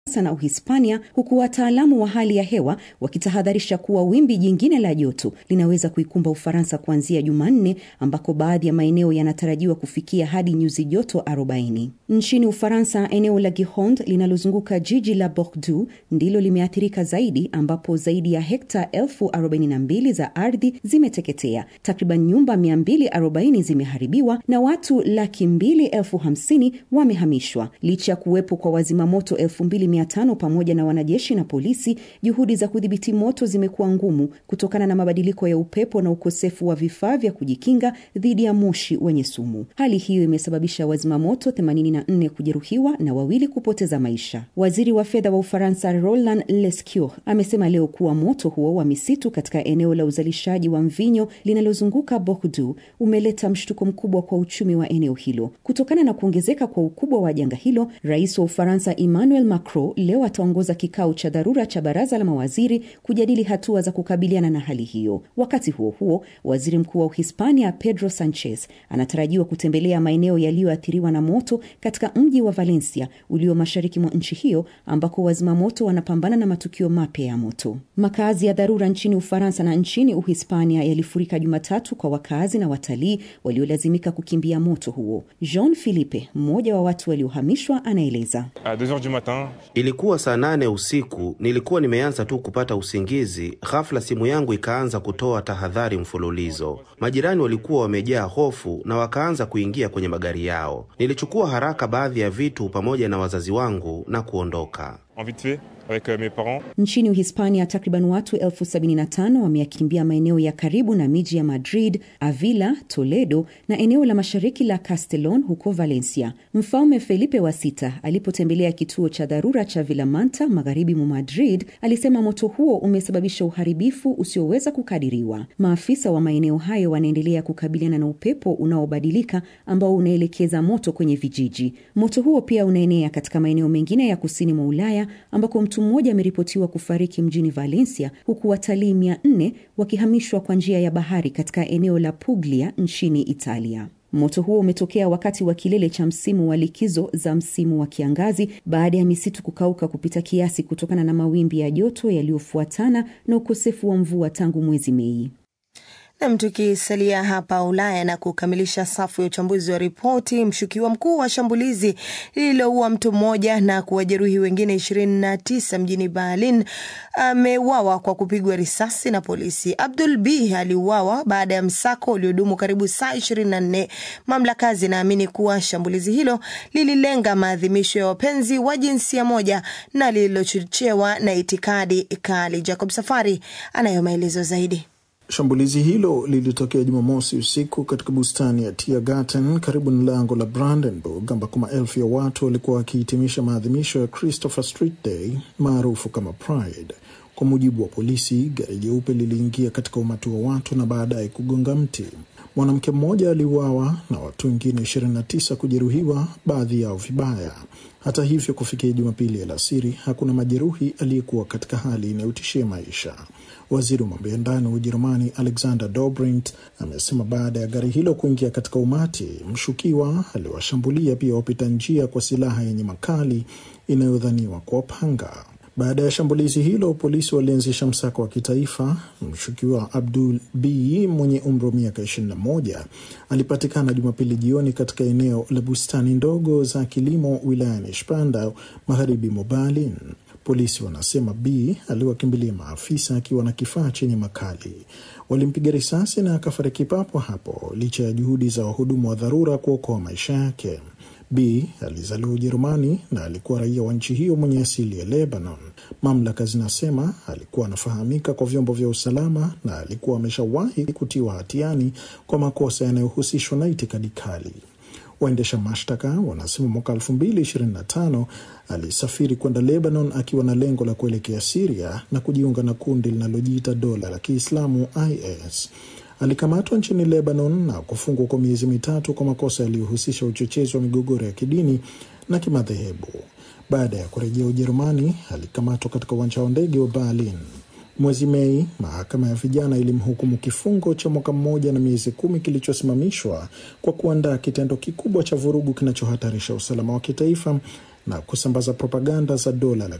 na Uhispania, huku wataalamu wa hali ya hewa wakitahadharisha kuwa wimbi jingine la joto linaweza kuikumba Ufaransa kuanzia Jumanne, ambako baadhi ya maeneo yanatarajiwa kufikia hadi nyuzi joto 40. Nchini Ufaransa, eneo la Gironde linalozunguka jiji la Bordeaux ndilo limeathirika zaidi, ambapo zaidi ya hekta elfu 42 za ardhi zimeteketea, takriban nyumba 240 zimeharibiwa na watu laki mbili elfu hamsini wamehamishwa. Licha ya kuwepo kwa wazimamoto elfu mbili mia tano pamoja na wanajeshi na polisi, juhudi za kudhibiti moto zimekuwa ngumu kutokana na mabadiliko ya upepo na ukosefu wa vifaa vya kujikinga dhidi ya moshi wenye sumu. Hali hiyo imesababisha wazimamoto 84 kujeruhiwa na wawili kupoteza maisha. Waziri wa fedha wa Ufaransa Roland Lescure amesema leo kuwa moto huo wa misitu katika eneo la uzalishaji wa mvinyo linalozunguka Bordeaux umeleta mshtuko mkubwa kwa uchumi wa eneo hilo. Kutokana na kuongezeka kwa ukubwa wa janga hilo, rais wa Ufaransa Emmanuel Macron leo ataongoza kikao cha dharura cha baraza la mawaziri kujadili hatua za kukabiliana na hali hiyo. Wakati huo huo, waziri mkuu wa Uhispania Pedro Sanchez anatarajiwa kutembelea maeneo yaliyoathiriwa na moto katika mji wa Valencia ulio mashariki mwa nchi hiyo ambako wazimamoto wanapambana na matukio mapya ya moto. Makazi ya dharura nchini Ufaransa na nchini Uhispania yalifurika Jumatatu kwa wakazi na watalii waliolazimika kukimbia moto huo. Jean Philippe, mmoja wa watu waliohamishwa, anaeleza. Ilikuwa saa nane usiku, nilikuwa nimeanza tu kupata usingizi, ghafla simu yangu ikaanza kutoa tahadhari mfululizo. Majirani walikuwa wamejaa hofu na wakaanza kuingia kwenye magari yao. Nilichukua haraka baadhi ya vitu pamoja na wazazi wangu na kuondoka. Nchini Uhispania, takriban watu elfu sabini na tano wameyakimbia maeneo ya karibu na miji ya Madrid, Avila, Toledo na eneo la mashariki la Castellon huko Valencia. Mfalme Felipe wa sita alipotembelea kituo cha dharura cha Vilamanta magharibi mwa Madrid alisema moto huo umesababisha uharibifu usioweza kukadiriwa. Maafisa wa maeneo hayo wanaendelea kukabiliana na upepo unaobadilika ambao unaelekeza moto kwenye vijiji. Moto huo pia unaenea katika maeneo mengine ya kusini mwa Ulaya ambako mtu mmoja ameripotiwa kufariki mjini Valencia, huku watalii mia nne wakihamishwa kwa njia ya bahari katika eneo la Puglia nchini Italia. Moto huo umetokea wakati wa kilele cha msimu wa likizo za msimu wa kiangazi baada ya misitu kukauka kupita kiasi kutokana na mawimbi ya joto yaliyofuatana na ukosefu wa mvua tangu mwezi Mei. Nam, tukisalia hapa Ulaya na kukamilisha safu ya uchambuzi wa ripoti, mshukiwa mkuu wa shambulizi lililoua mtu mmoja na kuwajeruhi wengine 29 mjini Berlin ameuawa kwa kupigwa risasi na polisi. Abdul B aliuawa baada ya msako uliodumu karibu saa 24. Mamlaka zinaamini kuwa shambulizi hilo lililenga maadhimisho ya wapenzi wa jinsia moja na lililochochewa na itikadi kali. Jacob Safari anayo maelezo zaidi. Shambulizi hilo lilitokea Jumamosi usiku katika bustani ya Tiergarten karibu na lango la Brandenburg ambako maelfu ya watu walikuwa wakihitimisha maadhimisho ya Christopher Street Day maarufu kama Pride. Kwa mujibu wa polisi, gari jeupe liliingia katika umati wa watu na baadaye kugonga mti. Mwanamke mmoja aliuawa na watu wengine 29 kujeruhiwa, baadhi yao vibaya. Hata hivyo, kufikia Jumapili alasiri hakuna majeruhi aliyekuwa katika hali inayotishia maisha. Waziri wa mambo ya ndani wa Ujerumani Alexander Dobrindt amesema baada ya gari hilo kuingia katika umati, mshukiwa aliwashambulia pia wapita njia kwa silaha yenye makali inayodhaniwa kwa panga. Baada ya shambulizi hilo, polisi walianzisha msako wa kitaifa. Mshukiwa Abdul B mwenye umri wa miaka 21 alipatikana Jumapili jioni katika eneo la bustani ndogo za kilimo wilayani Spandau, magharibi mwa Berlin. Polisi wanasema B aliwakimbilia maafisa akiwa na kifaa chenye makali. Walimpiga risasi na akafariki papo hapo, licha ya juhudi za wahudumu wa dharura kuokoa maisha yake. B alizaliwa Ujerumani na alikuwa raia wa nchi hiyo mwenye asili ya Lebanon. Mamlaka zinasema alikuwa anafahamika kwa vyombo vya usalama na alikuwa ameshawahi kutiwa hatiani kwa makosa yanayohusishwa na itikadi kali. Waendesha mashtaka wanasema mwaka 2025 alisafiri kwenda Lebanon akiwa na lengo la kuelekea Siria na kujiunga na kundi linalojiita dola la Kiislamu IS. Alikamatwa nchini Lebanon na kufungwa kwa miezi mitatu kwa makosa yaliyohusisha uchochezi wa migogoro ya kidini na kimadhehebu. Baada ya kurejea Ujerumani, alikamatwa katika uwanja wa ndege wa Berlin. Mwezi Mei, mahakama ya vijana ilimhukumu kifungo cha mwaka mmoja na miezi kumi kilichosimamishwa kwa kuandaa kitendo kikubwa cha vurugu kinachohatarisha usalama wa kitaifa na kusambaza propaganda za dola la